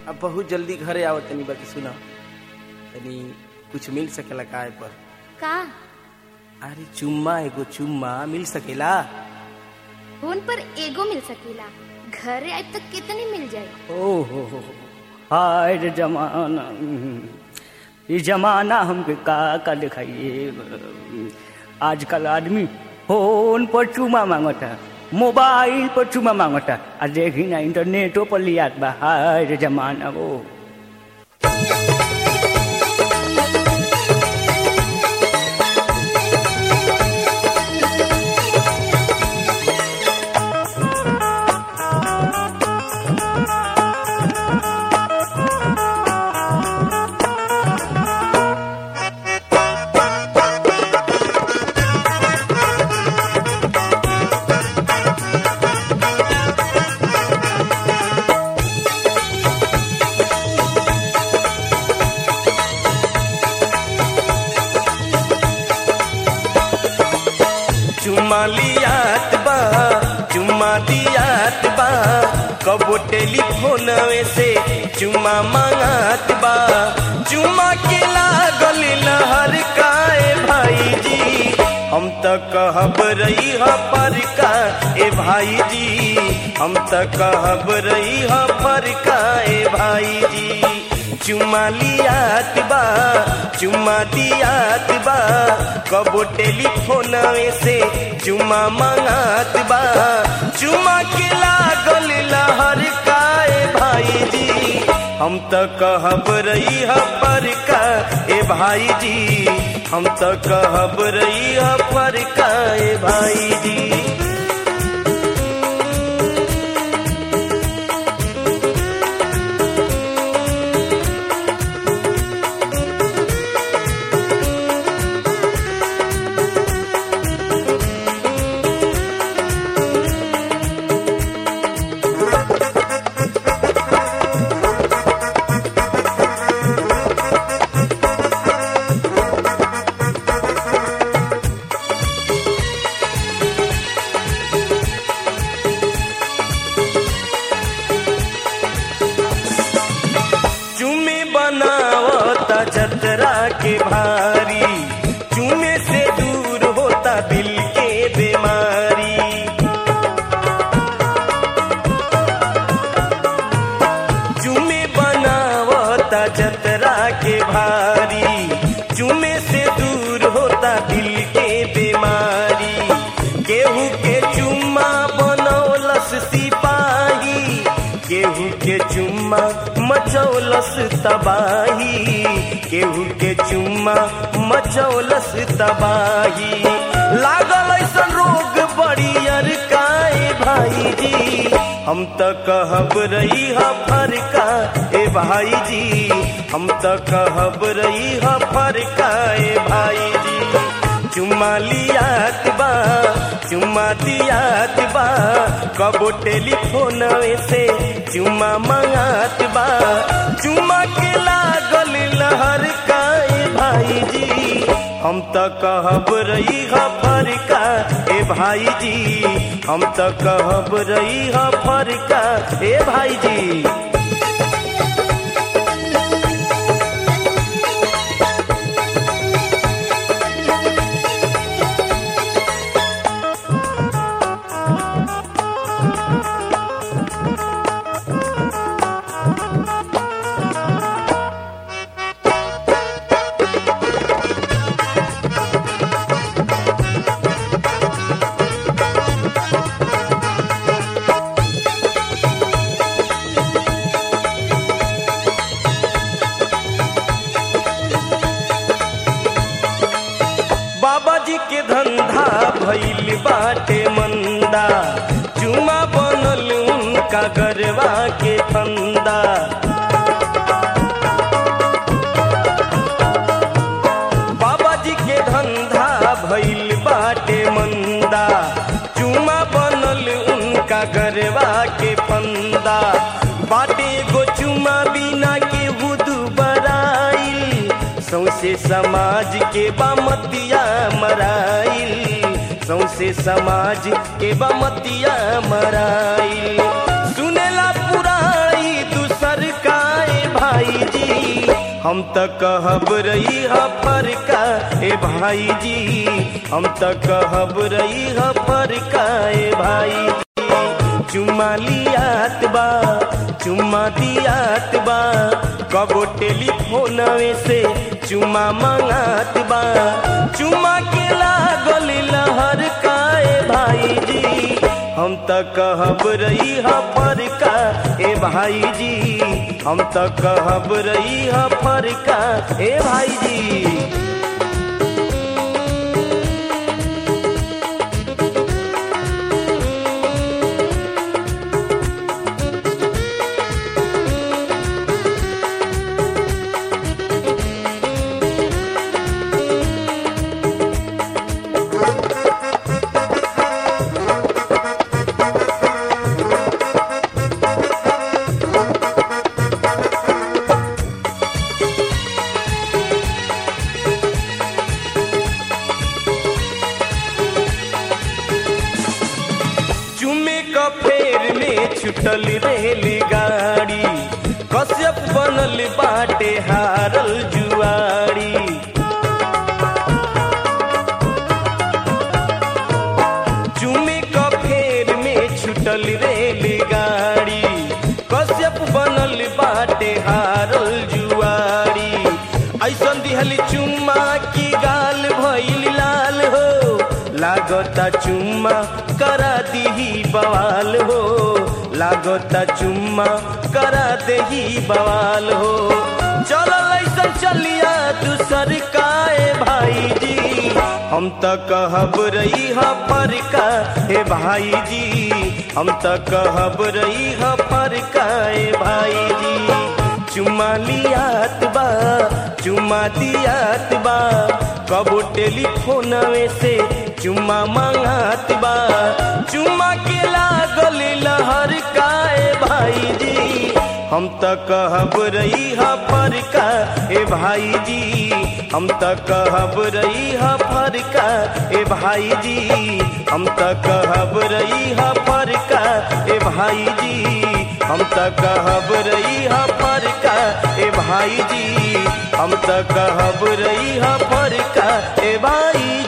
अब बहुत जल्दी घरे आवत तनी बाकी सुना तनी कुछ मिल सकेला काय पर का अरे चुम्मा एगो चुम्मा मिल सकेला फोन पर एगो मिल सकेला घरे आए तक कितनी मिल जाए ओ हो हो हो। हाय रे जमाना ये जमाना हमके का का दिखाइए आजकल आदमी फोन पर चुमा मांगता मोबाइल पर चुमा मांगता आ देखी ना इंटरनेटो पर लियात बा हाय रे जमाना वो चुम्मा लियात बा चुम्मा दियात बा कबो टेलीफोन से चुम्मा मांगात बा चुम्मा के लागल लहर काए भाई जी हम त कहब रही ह पर का ए भाई जी हम त कहब रही ह पर का ए भाई जी चुम्मा लियात बा चुम्मा दियात बा कबो टेलीफोन से चुम्मा मांगात बा चुम्मा के लागल लहर काए भाई जी हम त कहब रही ह पर का ए भाई जी हम त कहब रही ह पर का ए भाई जी चुमे बनावता जतरा के भारी चुमे से दूर होता दिल के बीमारी चुमे बनावता जतरा के भारी चुमे से दूर होता दिल के बीमारी केहू के चुम्मा बनौलस सिपाही केहू के चुम्मा मचौलस तबाही केहू के चुम्मा मचौलस तबाही लागल ऐसन रोग बड़ियर काए भाई जी हम त कहब रही ह फरका ए भाई जी हम त कहब रही ह फरका ए भाई जी चुम्मा लियात बा चुम्मा दियात बा कबो टेलीफोन से चुम्मा मांगात बा चुम्मा के लागल लहर काए भाई जी हम त कहब रही ह फरका ए भाई जी हम त कहब रही ह फरका ए भाई जी बाबा जी के धंधा भइल बाटे मंदा चुमा बनल उनका गरवा के फंदा बाबा जी के धंधा भइल बाटे मंदा चुमा बनल उनका गरवा के फंदा बाटे गो चुमा बिना के हुदू बराइल सौसे समाज के बामतिया मराइल सौसे समाज के बमतिया मराइल सुनेला पुराई दूसर काय भाई जी हम त कहब रही ह फरका ए भाई जी हम त कहब रही ह फरका ए भाई जी चुम्मा लियात बा चुम्मा दियात बा कबो टेलीफोनवे से चुम्मा मंगात बा चुम्मा के लागल लहर काए भाई जी हम त कहब रही ह फरका ए भाई जी हम त कहब रही ह फरका ए भाई जी चुमे क फेर में छुटल रेलगाड़ी कश्यप बनल बाटे हारल जुआरी चुमे क फेर में छुटल रेलगाड़ी कश्यप बनल बाटे हारल जुआरी ऐसन दिहल चुम्मा की गाल भइल लाल हो लागता चुम्मा करा दीही बवाल हो लागता चुम्मा करा देही बवाल हो चलल ऐसन चलिया दूसर काए भाई जी हम त कहब रही ह फरका हे भाई जी हम त कहब रही ह फरका ए भाई जी चुम्मा लियात बा चुम्मा दियात बा कबो टेलीफोनवे से चुम्मा मंगात बा चुम्मा के लागल लहर काए भाई जी हम त कहब रही ह फरका ए भाई जी हम त कहब रही ह फरका ए भाई जी हम त कहब रही ह फरका ए भाई जी हम त कहब रही ह फरका ए भाई जी हम त कहब रही ह फरका ए भाई